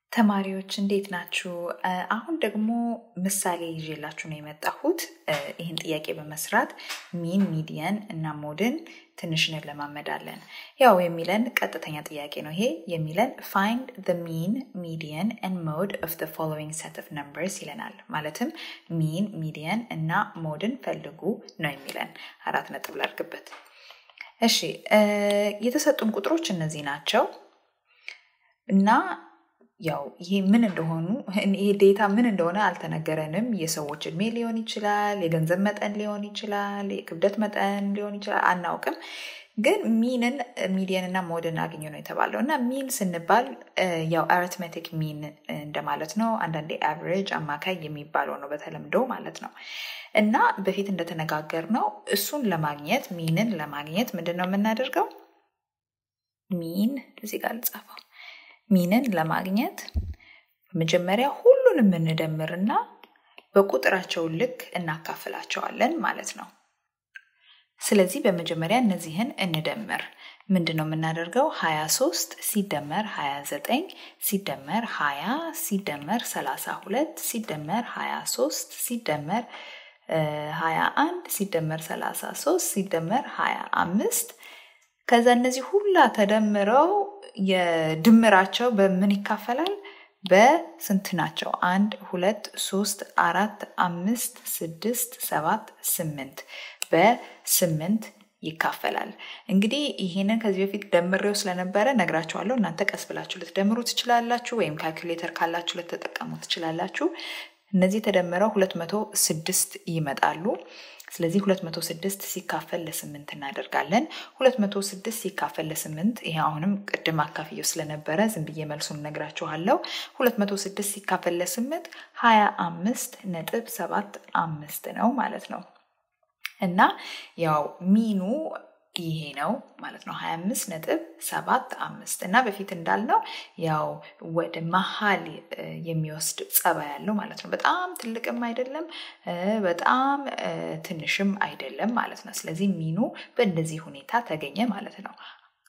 ተማሪዎች እንዴት ናችሁ? አሁን ደግሞ ምሳሌ ይዤላችሁ ነው የመጣሁት። ይህን ጥያቄ በመስራት ሚን፣ ሚዲየን እና ሞድን ትንሽ እንለማመዳለን። ያው የሚለን ቀጥተኛ ጥያቄ ነው ይሄ የሚለን ፋይንድ the mean, median and mode of the following set of numbers ይለናል። ማለትም ሚን፣ ሚዲየን እና ሞድን ፈልጉ ነው የሚለን። አራት ነጥብ ላድርግበት። እሺ የተሰጡን ቁጥሮች እነዚህ ናቸው እና ያው ይሄ ምን እንደሆኑ ይሄ ዴታ ምን እንደሆነ አልተነገረንም። የሰዎች እድሜ ሊሆን ይችላል፣ የገንዘብ መጠን ሊሆን ይችላል፣ የክብደት መጠን ሊሆን ይችላል፣ አናውቅም። ግን ሚንን ሚዲየን እና ሞድን አግኙ ነው የተባለው እና ሚን ስንባል ያው አሪትሜቲክ ሚን እንደማለት ነው። አንዳንዴ አቨሬጅ አማካይ የሚባለው ነው በተለምዶ ማለት ነው። እና በፊት እንደተነጋገር ነው እሱን ለማግኘት ሚንን ለማግኘት ምንድን ነው የምናደርገው? ሚን እዚህ ጋር ልጻፈው ሚንን ለማግኘት መጀመሪያ ሁሉንም እንደምርና በቁጥራቸው ልክ እናካፍላቸዋለን ማለት ነው። ስለዚህ በመጀመሪያ እነዚህን እንደምር። ምንድን ነው የምናደርገው? 23 ሲደመር 29 ሲደመር 20 ሲደመር 32 ሲደመር 23 ሲደመር 21 ሲደመር 33 ሲደመር 25 ከዛ እነዚህ ሁላ ተደምረው የድምራቸው በምን ይካፈላል? በስንት ናቸው? አንድ ሁለት ሶስት አራት አምስት ስድስት ሰባት ስምንት በስምንት ይካፈላል። እንግዲህ ይህንን ከዚህ በፊት ደምሬው ስለነበረ ነግራችኋለሁ። እናንተ ቀስ ብላችሁ ልትደምሩ ትችላላችሁ፣ ወይም ካልኩሌተር ካላችሁ ልትጠቀሙ ትችላላችሁ። እነዚህ ተደምረው ሁለት መቶ ስድስት ይመጣሉ። ስለዚህ 206 ሲካፈል ለስምንት እናደርጋለን። 206 ሲካፈል ለስምንት ይሄ አሁንም ቅድም አካፍየው ስለነበረ ዝም ብዬ መልሱን ነግራችኋለሁ። 206 ሲካፈል ለስምንት 25 ነጥብ ሰባት አምስት ነው ማለት ነው እና ያው ሚኑ ይሄ ነው ማለት ነው 25 ነጥብ ሰባት አምስት እና በፊት እንዳልነው ያው ወደ መሀል የሚወስድ ጸባይ ያለው ማለት ነው። በጣም ትልቅም አይደለም፣ በጣም ትንሽም አይደለም ማለት ነው። ስለዚህ ሚኑ በእንደዚህ ሁኔታ ተገኘ ማለት ነው።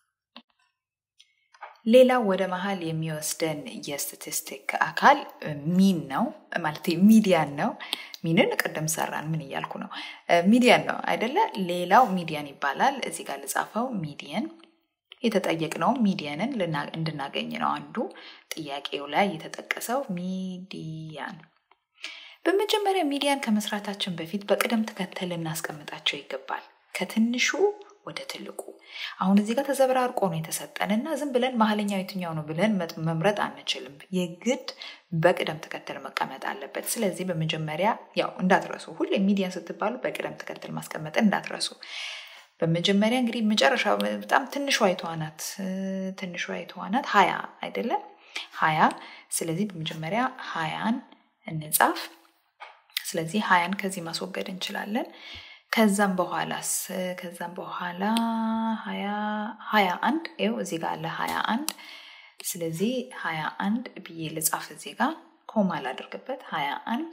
ሌላው ወደ መሀል የሚወስደን የስታቲስቲክ አካል ሚን ነው ማለት ሚዲያን ነው። ሚንን ቅድም ሰራን። ምን እያልኩ ነው? ሚዲያን ነው አይደለ? ሌላው ሚዲያን ይባላል። እዚህ ጋር ልጻፈው። ሚዲየን የተጠየቅነው ሚዲየንን እንድናገኝ ነው። አንዱ ጥያቄው ላይ የተጠቀሰው ሚዲያን። በመጀመሪያ ሚዲያን ከመስራታችን በፊት በቅደም ተከተል ልናስቀምጣቸው ይገባል ከትንሹ ወደ ትልቁ። አሁን እዚህ ጋር ተዘበራርቆ ነው የተሰጠን እና ዝም ብለን መሀለኛው የትኛው ነው ብለን መምረጥ አንችልም። የግድ በቅደም ተከተል መቀመጥ አለበት። ስለዚህ በመጀመሪያ ያው እንዳትረሱ፣ ሁሌ ሚዲያን ስትባሉ በቅደም ተከተል ማስቀመጥን እንዳትረሱ። በመጀመሪያ እንግዲህ መጨረሻ በጣም ትንሿ የተዋናት ትንሿ የተዋናት ሀያ አይደለም ሀያ ስለዚህ በመጀመሪያ ሀያን እንጻፍ። ስለዚህ ሀያን ከዚህ ማስወገድ እንችላለን። ከዛም በኋላስ ከዛም በኋላ ሀያ አንድ ይኸው እዚህ ጋር አለ ሀያ አንድ ስለዚህ ሀያ አንድ ብዬ ልጻፍ እዚህ ጋር ኮማ ላድርግበት ሀያ አንድ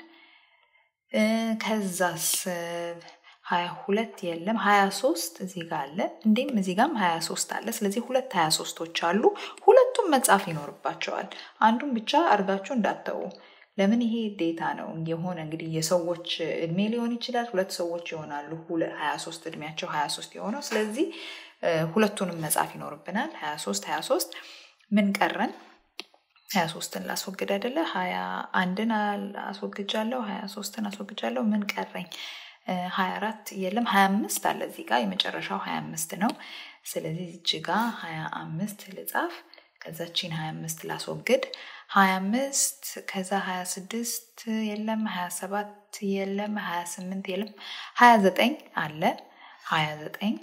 ከዛስ ሀያ ሁለት የለም ሀያ ሶስት እዚህ ጋር አለ እንዲም እዚህ ጋርም ሀያ ሶስት አለ ስለዚህ ሁለት ሀያ ሶስቶች አሉ ሁለቱም መጻፍ ይኖርባቸዋል አንዱን ብቻ አድርጋችሁ እንዳተዉ ለምን ይሄ ዴታ ነው የሆነ እንግዲህ የሰዎች እድሜ ሊሆን ይችላል። ሁለት ሰዎች ይሆናሉ ሀያ ሶስት እድሜያቸው ሀያ ሶስት የሆነው ስለዚህ ሁለቱንም መጻፍ ይኖርብናል። ሀያ ሶስት ሀያ ሶስት ምን ቀረን? ሀያ ሶስትን ላስወግድ አይደለ? ሀያ አንድን አስወግጃለሁ፣ ሀያ ሶስትን አስወግጃለሁ። ምን ቀረኝ? ሀያ አራት የለም፣ ሀያ አምስት አለ እዚህ ጋር የመጨረሻው ሀያ አምስት ነው። ስለዚህ እዚህ ጋ ሀያ አምስት ልጻፍ ከዛችን 25 ላስወግድ 25 ከዛ 26 የለም 27 የለም 28 የለም 29 አለ 29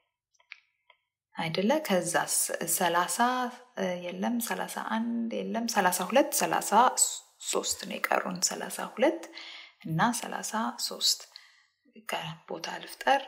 አይደለ ከዛ 30 የለም 31 የለም 32 33 ነው የቀሩን 32 እና 33 ቦታ ልፍጠር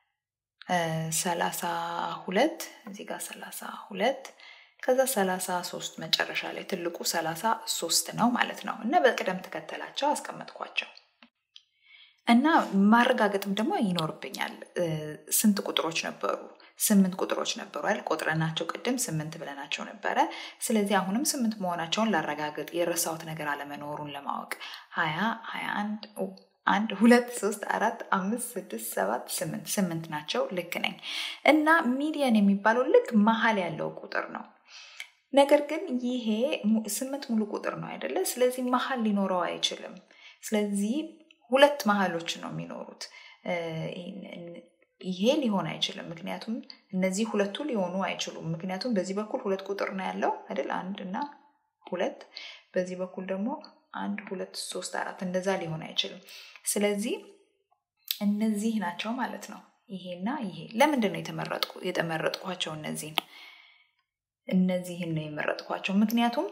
32 እዚህ ጋር 32 ከዛ 33 መጨረሻ ላይ ትልቁ 33 ነው ማለት ነው። እና በቅደም ተከተላቸው አስቀመጥኳቸው እና ማረጋገጥም ደግሞ ይኖርብኛል። ስንት ቁጥሮች ነበሩ? ስምንት ቁጥሮች ነበሩ አይደል? ቆጥረናቸው ቅድም ስምንት ብለናቸው ነበረ። ስለዚህ አሁንም ስምንት መሆናቸውን ላረጋግጥ፣ የረሳሁት ነገር አለመኖሩን ለማወቅ ሀያ ሀያ አንድ አንድ ሁለት ሶስት አራት አምስት ስድስት ሰባት ስምንት ስምንት ናቸው። ልክ ነኝ። እና ሚዲየን የሚባለው ልክ መሀል ያለው ቁጥር ነው። ነገር ግን ይሄ ስምንት ሙሉ ቁጥር ነው አይደለ? ስለዚህ መሀል ሊኖረው አይችልም። ስለዚህ ሁለት መሀሎች ነው የሚኖሩት። ይሄ ሊሆን አይችልም። ምክንያቱም እነዚህ ሁለቱ ሊሆኑ አይችሉም። ምክንያቱም በዚህ በኩል ሁለት ቁጥር ነው ያለው አይደል? አንድ እና ሁለት። በዚህ በኩል ደግሞ አንድ ሁለት ሶስት አራት እንደዛ ሊሆን አይችልም። ስለዚህ እነዚህ ናቸው ማለት ነው። ይሄና ይሄ ለምንድን ነው የተመረጥኩ የተመረጥኳቸው እነዚህን እነዚህን ነው የመረጥኳቸው ምክንያቱም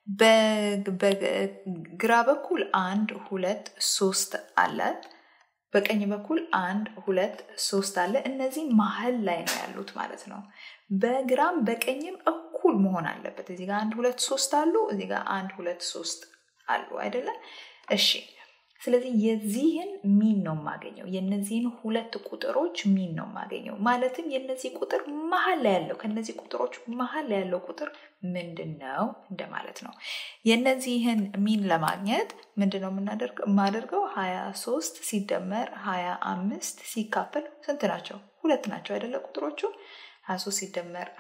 በግራ በኩል አንድ ሁለት ሶስት አለ በቀኝ በኩል አንድ ሁለት ሶስት አለ እነዚህ መሀል ላይ ነው ያሉት ማለት ነው በግራም በቀኝም እኩል መሆን አለበት እዚህ ጋር አንድ ሁለት ሶስት አሉ እዚህ ጋር አንድ ሁለት ሶስት አሉ አይደለ እሺ ስለዚህ የዚህን ሚን ነው የማገኘው የነዚህን ሁለት ቁጥሮች ሚን ነው የማገኘው ማለትም የነዚህ ቁጥር መሀል ላይ ያለው ከነዚህ ቁጥሮች መሀል ላይ ያለው ቁጥር ምንድን ነው እንደማለት ነው የነዚህን ሚን ለማግኘት ምንድን ነው የማደርገው ሀያ ሶስት ሲደመር ሀያ አምስት ሲካፈል ስንት ናቸው ሁለት ናቸው አይደለ ቁጥሮቹ ሀያ ሶስት ሲደመር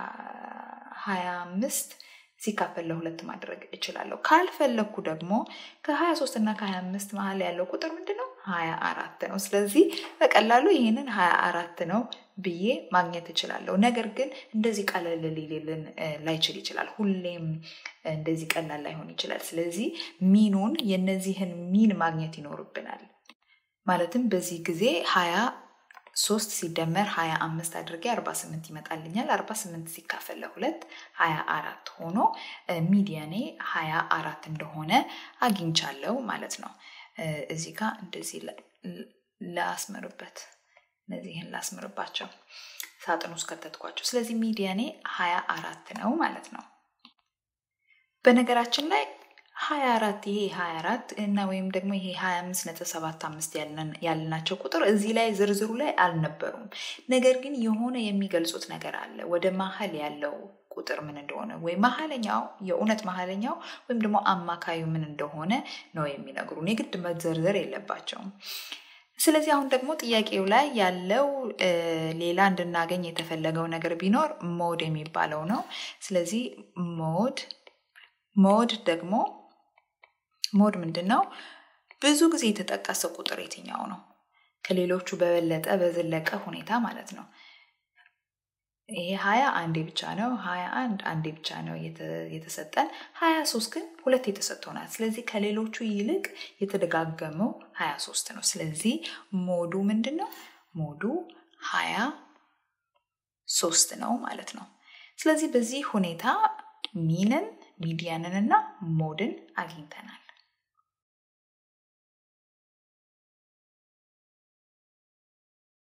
ሀያ አምስት ሲካፈል ለሁለት ማድረግ እችላለሁ ካልፈለግኩ ደግሞ ከ23 እና ከ25 መሀል ያለው ቁጥር ምንድነው 24 ነው ስለዚህ በቀላሉ ይህንን 24 ነው ብዬ ማግኘት እችላለሁ ነገር ግን እንደዚህ ቀለል ሊልን ላይችል ይችላል ሁሌም እንደዚህ ቀላል ላይሆን ይችላል ስለዚህ ሚኑን የነዚህን ሚን ማግኘት ይኖርብናል ማለትም በዚህ ጊዜ 20 ሶስት ሲደመር ሀያ አምስት አድርጌ አርባ ስምንት ይመጣልኛል አርባ ስምንት ሲካፈል ለሁለት ሀያ አራት ሆኖ ሚዲያኔ ሀያ አራት እንደሆነ አግኝቻለው ማለት ነው እዚህ ጋር እንደዚህ ላስምርበት እነዚህን ላስምርባቸው ሳጥን ውስጥ ከተትኳቸው ስለዚህ ሚዲያኔ ሀያ አራት ነው ማለት ነው በነገራችን ላይ 24 ይሄ 24 እና ወይም ደግሞ ይሄ 25 ነጥብ 75 ያልናቸው ቁጥር እዚህ ላይ ዝርዝሩ ላይ አልነበሩም ነገር ግን የሆነ የሚገልጹት ነገር አለ ወደ መሀል ያለው ቁጥር ምን እንደሆነ ወይ መሀለኛው የእውነት መሀለኛው ወይም ደግሞ አማካዩ ምን እንደሆነ ነው የሚነግሩን የግድ መዘርዘር የለባቸውም ስለዚህ አሁን ደግሞ ጥያቄው ላይ ያለው ሌላ እንድናገኝ የተፈለገው ነገር ቢኖር ሞድ የሚባለው ነው ስለዚህ ሞድ ሞድ ደግሞ ሞድ ምንድን ነው ብዙ ጊዜ የተጠቀሰ ቁጥር የትኛው ነው ከሌሎቹ በበለጠ በዘለቀ ሁኔታ ማለት ነው ይሄ ሀያ አንዴ ብቻ ነው ሀያ አንድ አንዴ ብቻ ነው የተሰጠን ሀያ ሶስት ግን ሁለት የተሰጥቶናል ስለዚህ ከሌሎቹ ይልቅ የተደጋገመው ሀያ ሶስት ነው ስለዚህ ሞዱ ምንድን ነው ሞዱ ሀያ ሶስት ነው ማለት ነው ስለዚህ በዚህ ሁኔታ ሚንን ሚዲያንን እና ሞድን አግኝተናል